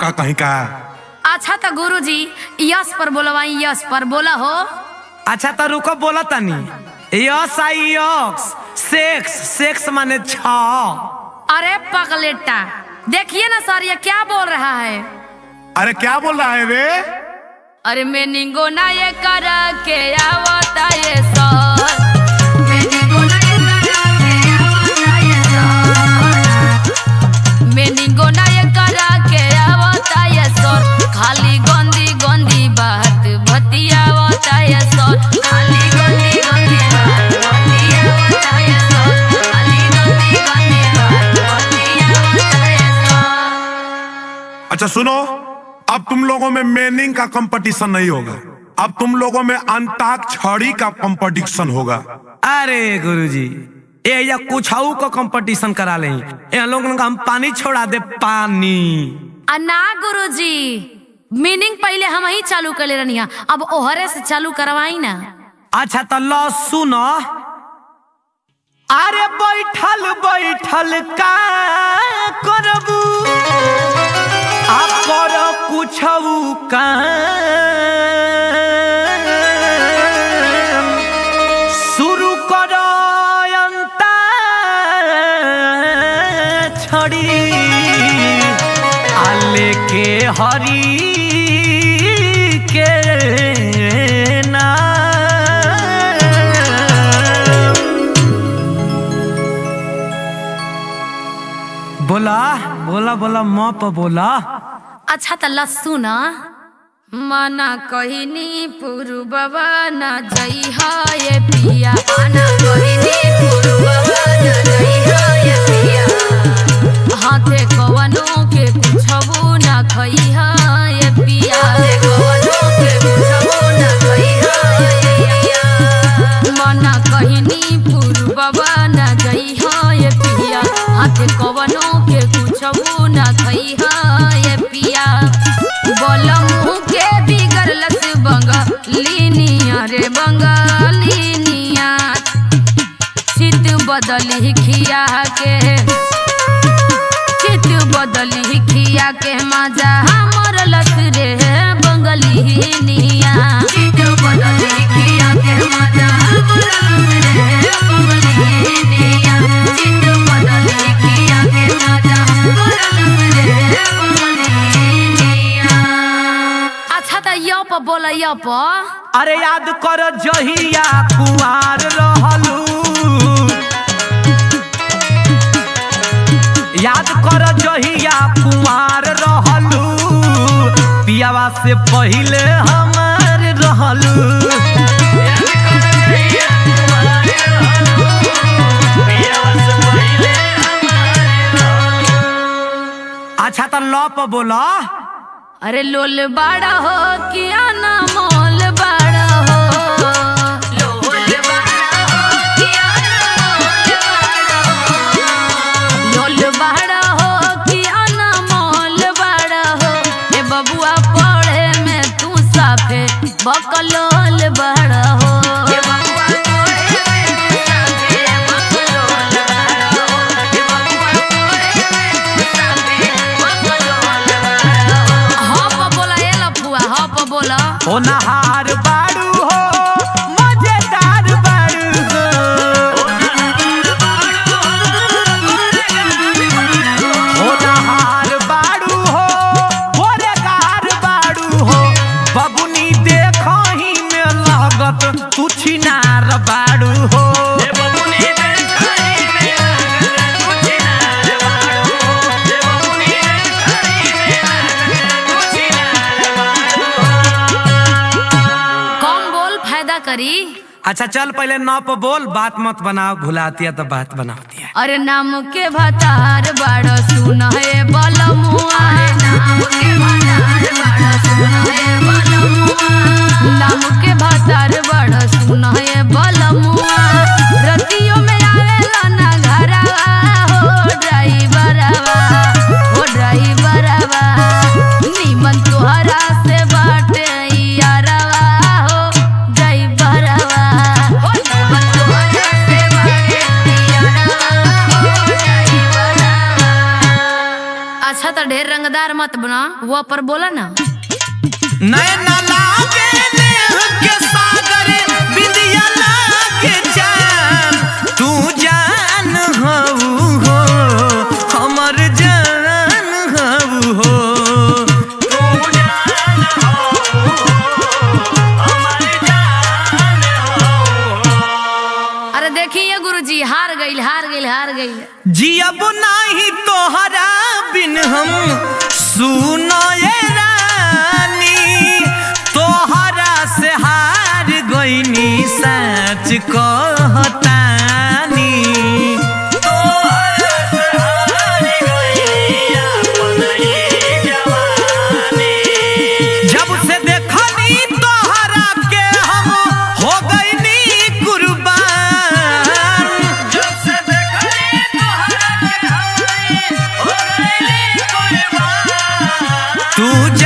का कहीं का अच्छा तो गुरुजी यस पर बोलवाई यस पर बोला हो अच्छा तो रुको बोला तनी यस आई यक्स सेक्स सेक्स माने छ अरे पगलेटा देखिए ना सर ये क्या बोल रहा है अरे क्या बोल रहा है रे अरे मैं निंगो ना ये करा के आवता ये सर मैं निंगो ना ये करा के आवता ये सर मैं निंगो ना ये करा के आवता ये सर खाली गंदी गंदी बात बतियावता ये सर खाली गंदी गंदी बात बतियावता ये सर खाली गंदी गंदी बात बतियावता ये सर अच्छा सुनो अब तुम लोगों में मेनिंग का कंपटीशन नहीं होगा अब तुम लोगों में अंताक्षरी का कंपटीशन होगा अरे गुरुजी ये या कुछ को कंपटीशन करा ले ये लोग का हम पानी छोड़ा दे पानी आ ना गुरुजी मीनिंग पहले हम ही चालू कर ले रनिया अब ओहरे से चालू करवाई ना अच्छा तो लो सुनो अरे बैठल बैठल का करबू आप कर कुछ काम शुरू कर अंता छड़ी आले के हरी के नाम बोला बोला बोला माँ पर बोला अच्छा त लस्सू ना मना कहनी पुरुबवा न जई ये पिया मना कहनी पुरुबवा न जई ये पिया हाथे कवनो के कुछबो न खई ये पिया हाथे कवनो के कुछबो न खई ये पिया मना कहनी पुरुबवा न जई ये पिया हाथे कवनो के कुछबो न खई ये पिया बोलम के बिगड़लस बंगालिनिया रे बंगालिनिया चित बदली खिया के चित बदली खिया के मजा हमर लस रे बंगलिनिया चित बदली खिया के मजा हमर लस रे बंगलिनिया चित बदली खिया के मजा हमर लस रे बंगलिनिया अच्छा त य प बोल य प अरे याद कर जहिया कुआर रहलू याद कर जहिया कुआर रहलू पियावा से पहिले हमार रहलू अच्छा तो लौ पर बोला अरे लोल बड़ा हो किया ना मोल बड़ा हो लोल बड़ा हो किया ना मोल बड़ा हो लोल बड़ा हो किया ना मोल बड़ा हो ए बबुआ पढ़े में तू साफे बकलोल बड़ा हो ए बबुआ पढ़े में तू साफे बकलोल बड़ा हो ए बबुआ पढ़े में तू साफे बकलोल बड़ा हो हप बोला ए लफुआ हप बोला ओ नहार बाड़ू हो मजेदार बाड़ू हो ओ नहार बाड़ू हो गोरेगार बाड़ू हो बबुनी देखही में लागत तू छिनार बाड़ू हो कम बोल फायदा करी अच्छा चल पहले नौ पे बोल बात मत बनाओ भुलाती है तो बात बनाती है अरे नाम के भतार बड़ सुन है बलमुआ नाम के भतार बड़ सुन है बलमुआ नाम के भतार बड़ सुन है बलमुआ रतियों में आवेला ना घरवा हो ड्राइवरवा हो ड्राइवरवा निमन तोहरा से बाटे यारवा हो ड्राइवरवा हो निमन तोहरा से बाटे यारवा हो ड्राइवरवा अच्छा तो ढेर रंगदार वो पर बोला ना नैना लागे नेह के सागर बिंदिया लागे जान तू जान हऊ हो हमर जान हऊ हो तू जान हऊ हमर जान अरे देखिए गुरुजी हार गईल हार गईल हार गईल जियब नाही तोहरा बिन हम सुनो ये रानी तोहरा से हार गईनी सच कहतानी तोहरा से हार गईनी अपन ये जवानी जब से देखनी तोहरा के हम हो गईनी कुर्बान जब से देखनी तोहरा के हम हो गईनी कुर्बान तू